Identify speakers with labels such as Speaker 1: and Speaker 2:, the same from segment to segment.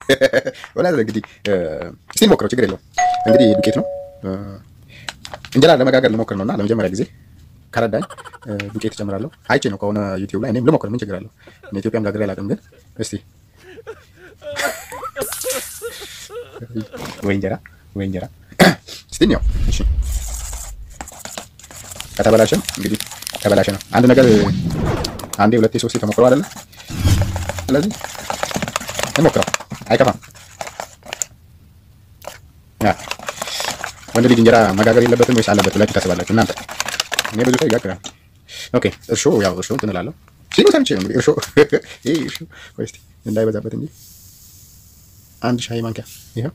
Speaker 1: ወላ እንግዲህ እስቲ ሞክረው፣ ችግር የለውም። እንግዲህ ዱቄት ነው እንጀራ ለመጋገር ልሞክር ነውና ለመጀመሪያ ጊዜ ከረዳኝ ዱቄት እጨምራለሁ። አይቼ ነው ከሆነ ዩቲዩብ ላይ እኔም ልሞክር፣ ምን ችግር አለው? እኔ ኢትዮጵያም ጋግሬ አላውቅም፣ ግን እስቲ ወይ እንጀራ ወይ እንጀራ እስቲ ነው። እሺ ከተበላሸም እንግዲህ ተበላሸ ነው። አንድ ነገር አንዴ ሁለቴ ሶስቴ ተሞክሮ አይደለ? ስለዚህ እንሞክረው፣ አይከፋም። ያ ወንድ ልጅ እንጀራ መጋገር የለበትም ወይስ አለበት ብላችሁ ታስባላችሁ እናንተ? እኔ ብዙ ሰው ይጋግራል። ኦኬ እርሾ ያው እርሾ እንትን እላለሁ ሲሉ ሰምቼ ነው እንግዲህ እርሾ ይሄ እርሾ ወይ እስቲ እንዳይበዛበት እንጂ አንድ ሻይ ማንኪያ ይሄው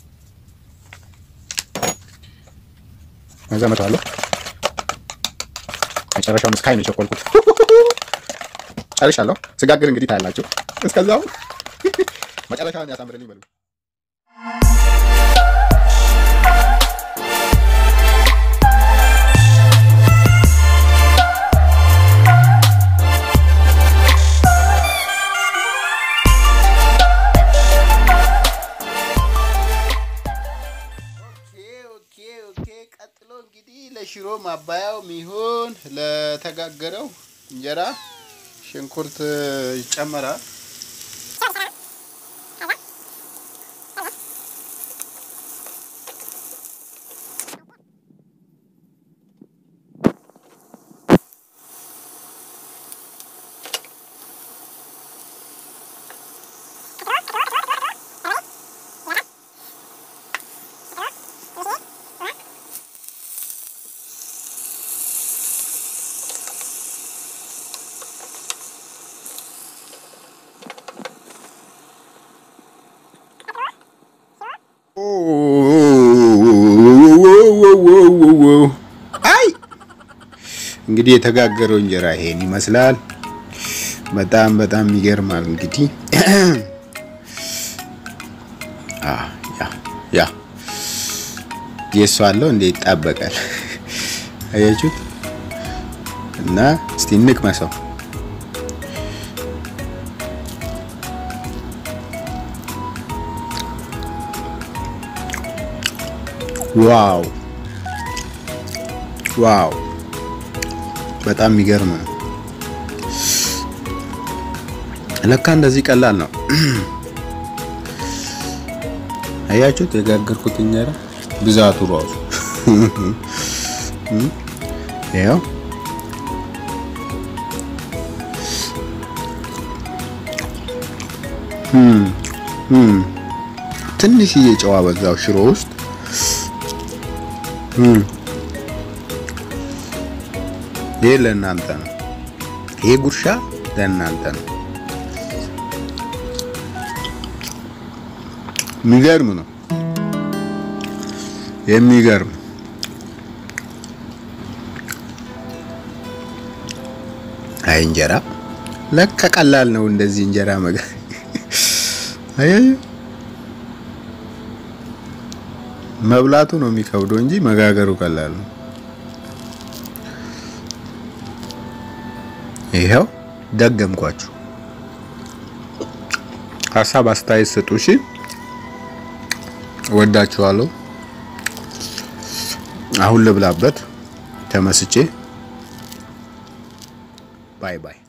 Speaker 1: እዛ መተዋለሁ። መጨረሻውን እስካይ ነው የቸኮልኩት። ጨርሻለሁ። ስጋግር እንግዲህ ታያላችሁ። እስከዛው መጨረሻውን ያሳምርልኝ በሉ።
Speaker 2: ቀጥሎ እንግዲህ ለሽሮ ማባያው ሚሆን ለተጋገረው እንጀራ ሽንኩርት ይጨመራል።
Speaker 3: አይ እንግዲህ የተጋገረው እንጀራ ይሄን ይመስላል። በጣም በጣም ይገርማል። እንግዲህ አ ያ ያ የሱ አለው እንደ ይጣበቃል። አያችሁት? እና እስቲ እንቅመሰው። ዋው ዋው በጣም የሚገርም ነው። ለካ እንደዚህ ቀላል ነው። አያችሁት? የጋገርኩት እንጀራ ብዛቱ ራሱ ያው ትንሽዬ ጨዋ በዛው ሽሮ ውስጥ ይሄ ለእናንተ ነው። ይሄ ጉርሻ ለእናንተ ነው። የሚገርም ነው። የሚገርም አይ እንጀራ ለካ ቀላል ነው። እንደዚህ እንጀራ መጋ አያዩ መብላቱ ነው የሚከብደው እንጂ መጋገሩ ቀላል ነው። ይኸው ደገምኳችሁ። ሀሳብ አስተያየት ስጡ። እሺ፣ ወዳችኋለሁ። አሁን ልብላበት ተመስጬ። ባይ ባይ